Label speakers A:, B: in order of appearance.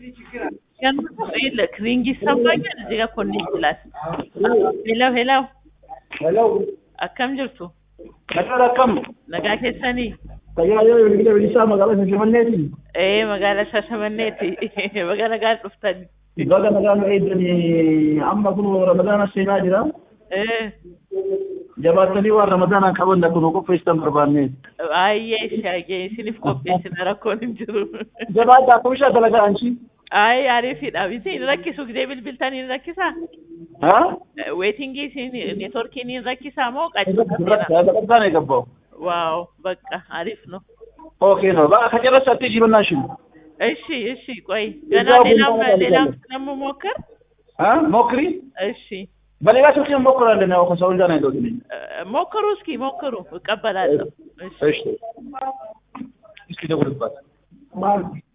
A: ይልክ ሪንግ ይሰማኛል እዚህ ጋር ኮኔክት ይላል። ሄሎ ሄሎ
B: Hello.
A: akkam jirtu
B: Nagaa akkam?
A: nagaa keessanii
B: Tajaajila bilbila bilisaa magaalaa Finfinneeti.
A: ee magaalaa Shaashamanneeti baga nagaan dhuftani
B: Baga nagaa nu eegdanii amma kun Ramadaana seenaa jira.
A: ee
B: Jabaattanii waan Ramadaanaan qaban kun qopheessitan barbaanne.
A: baay'ee shaagee isiniif qopheessina rakkoon hin jiru
B: Jabaaddaa kumishaa dalagaa anchi.
A: ay ariifidha isin rakkisu gidee bilbiltanii hin rakkisaa
B: Haa?
A: weetingii isin neetworkiin hin rakkisaa moo qaccisa
B: Dalagaan eegabbaa'u.
A: waaw bakka ariif ነው
B: Okay no. Baga ከጨረሳችሁ እሺ በእናትሽ።
A: እሺ እሺ ቆይ ገና
B: እዛው
A: ሌላም
B: ቡና
A: ሌላም
B: እንጠጣለን።
A: ስለምሞክር
B: አ ሞክሪ።
A: እሺ
B: በሌላ ስልክ እንሞክራለን። ያው ከሰው ጋር ነው ያለሁት እኔ።
A: እ፣ ሞክሩ እስኪ ሞክሩ እቀበላለሁ እሺ
B: እሺ። እስኪ ደውልባት።